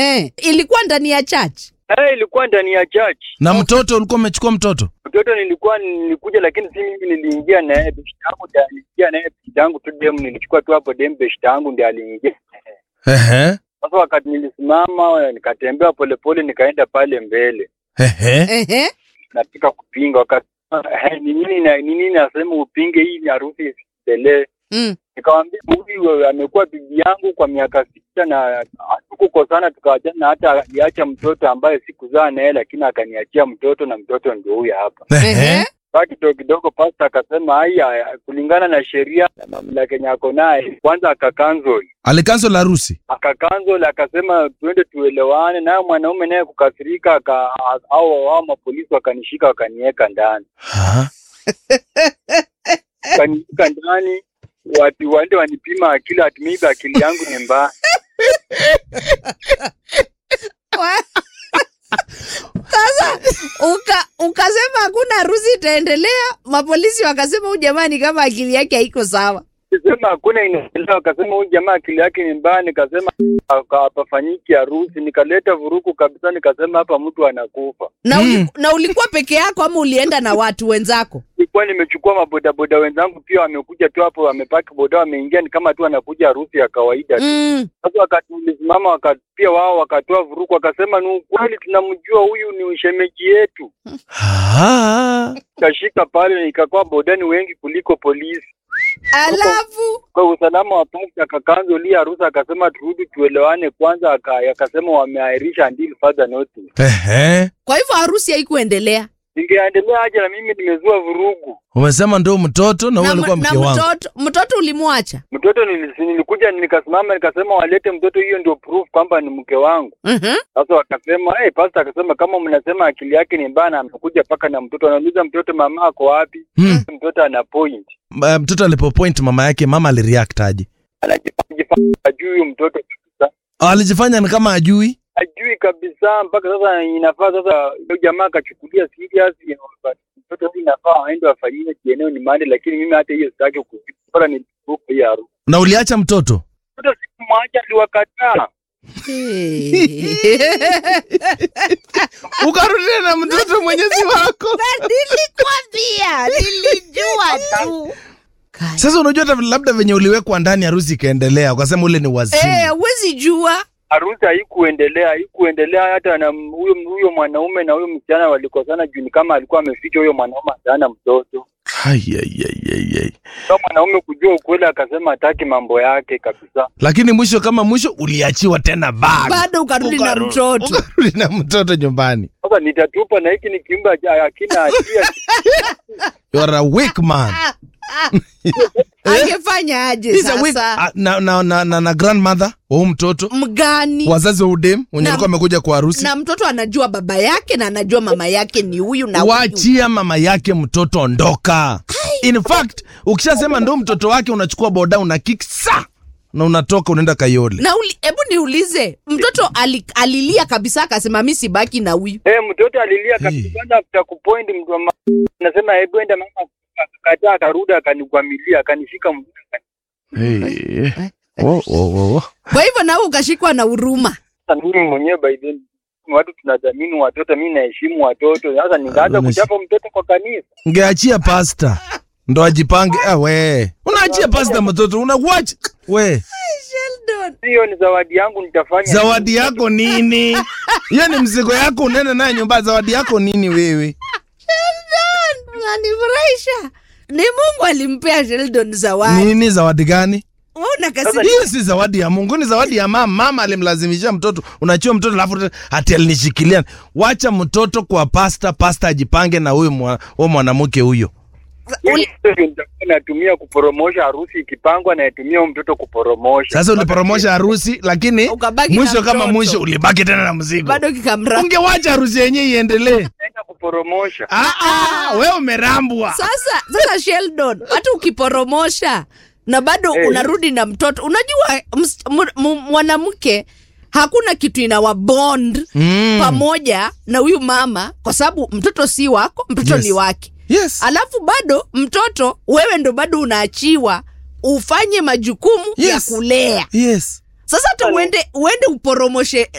Eh, ilikuwa ndani ya church. Eh, ilikuwa ndani ya church. Na mtoto ulikuwa umechukua mtoto? Mtoto nilikuwa nilikuja, lakini si mimi niliingia naye, beshte yangu ndiye aliingia naye, beshte yangu tu dem, nilichukua tu hapo dem, beshte yangu ndiye aliingia. Ehe. Sasa wakati nilisimama nikatembea polepole, nikaenda pale mbele, Ehe. Ehe. nataka kupinga, wakasema "Eh, ni nini na ni nini nasema upinge hii ni harusi isiendelee. Mm. Nikamwambia huyu amekuwa bibi yangu kwa miaka sita na hatukukosana tukawachana, na hata aliacha mtoto ambaye sikuzaa naye, lakini akaniachia mtoto na mtoto ndio huyu hapa. Ehe. Basi kidogo kidogo, pasta akasema haya, kulingana na sheria na mamlaka yenye ako naye, kwanza akakansel Alikansel harusi. akakansel akasema tuende tuelewane, naye mwanaume naye kukasirika, aka au hao mapolisi wakanishika wakaniweka ndani, Ha? wakaniweka ndani watu waende wanipima akili, ati maybe akili yangu ni mbaya. Wa- Sasa uka, ukasema hakuna harusi itaendelea, mapolisi wakasema huyu jamani kama akili yake haiko sawa. Nikasema hakuna inaendelea, akasema huyu jamaa akili yake ni mbaya. Nikasema hapa- hapafanyiki harusi, nikaleta vurugu kabisa, nikasema hapa mtu anakufa. Na, Mm. uli, na ulikuwa peke yako ama ulienda na watu wenzako? Nilikuwa nimechukua mabodaboda wenzangu pia wamekuja tu hapo, wamepaki boda, wameingia, ni kama tu wanakuja harusi ya kawaida tu. Mm. Sasa wakati nilisimama, waka- pia wao wakatoa vurugu, wakasema ni ukweli, tunamjua huyu ni ushemeji yetu. Ha? Kashika pale, ikakuwa bodani wengi kuliko polisi. Alafu Kwa usalama wa pasta akakanza lia harusi, akasema turudi tuelewane kwanza, aka- akasema wameahirisha until further notice. Ehe. kwa hivyo harusi haikuendelea Ningeendelea aje na mimi nimezua vurugu. Umesema ndio mtoto na huyo na, alikuwa m- mke na wangu. mtoto mtoto ulimwacha? Mtoto nilisi- nilikuja nikasimama nikasema walete mtoto, hiyo ndio proof kwamba ni mke wangu. Mhm. Sasa wakasema hey, pastor akasema kama mnasema akili yake ni mbaya na amekuja paka na mtoto, anauliza mtoto mama ako wapi? Hmm. Mtoto ana point, Uh, mtoto alipopoint mama yake, mama alireact aje? anajifanya ajui huyu mtoto kabisa, Alijifanya ni kama ajui. ajui kabisa. Mpaka sasa inafaa sasa huyo jamaa akachukulia serious, you know, mtoto huyu inafaa aende afanyiwe kieneo ni mande, lakini mimi hata hiyo sitaki kujua, bora ni hiyo harusi. Na uliacha mtoto? Mtoto sikumwacha, aliwakataa Ukarudia na mtoto mwenyezi wako. Nilikwambia, nilijua tu. Kai. Sasa unajua hata labda venye uliwekwa ndani harusi ikaendelea, ukasema ule ni wazimu. Eh, huwezi jua. harusi haikuendelea, haikuendelea hata na m- huyo huyo mwanaume na huyo msichana walikosana juu ni kama alikuwa ameficha huyo mwanaume ataana mtoto. Ai, ai, ai, ai, ai. Sasa mwanaume kujua ukweli akasema hataki mambo yake kabisa. Lakini mwisho kama mwisho uliachiwa tena bag. Bado ukarudi na Ukaru- mtoto. Ukarudi na mtoto nyumbani. Sasa nitatupa na hiki ni kiumbe haja- hakina hatia. You are a weak man. Angefanya aje He's a weak, sasa? Ah, na, na, na, na, na grandmother wa huyu mtoto Mgani? wazazi wa udem wenye Na- alikuwa amekuja kwa harusi na mtoto anajua baba yake na anajua mama yake ni huyu na huyu. wachia mama yake mtoto ondoka in fact ukishasema ndo mtoto wake unachukua boda una kick sa na unatoka unaenda kayole na uli, hebu niulize mtoto ali, alilia kabisa akasema mi sibaki na huyu Eh, mtoto alilia Hey. kabisa kwanza after kupoint mtu wa ma- anasema hebu enda mama akakataa akarudi akanikwamilia akanishika mguu. hey. oh, oh, oh. kwa hivyo nawe ukashikwa na huruma Sasa mimi mwenyewe by then watu tunadhamini watoto, mimi naheshimu watoto. Sasa ningeanza Ah, kuchapa mtoto kwa kanisa. ngeachia pasta ndo ajipange ah, we unaachia pasta mtoto unawach we Hiyo ni zawadi yangu, nitafanya zawadi yako nini hiyo ni mzigo yako unaenda naye nyumba zawadi yako nini wewe nanifurahisha ni mungu alimpea sheldon zawadi nini zawadi gani Wewe unakasirika. hiyo si zawadi ya mungu ni zawadi ya mama mama alimlazimisha mtoto unachua mtoto alafu ati alinishikilia wacha mtoto kwa pasta pasta ajipange na huyo mwa, huyo mwanamke huyo Hiyo ndio nitakuwa natumia kuporomosha harusi ikipangwa, natumia huyo mtoto kuporomosha. sasa uliporomosha harusi lakini Ukabaki na mwisho kama mtoto. mwisho ulibaki tena na mzigo bado kikamra ungewacha harusi yenyewe iendelee Naenda kuporomosha. Ah, ah, wewe umerambwa sasa sasa sheldon hata ukiporomosha na bado Eh. unarudi na mtoto unajua ms- mu- mu- mwanamke hakuna kitu inawa bond Mm. pamoja na huyu mama kwa sababu mtoto si wako mtoto Yes. ni wake yes alafu bado mtoto wewe ndo bado unaachiwa ufanye majukumu ya Yes. kulea yes sasa hata uende uende uporomoshe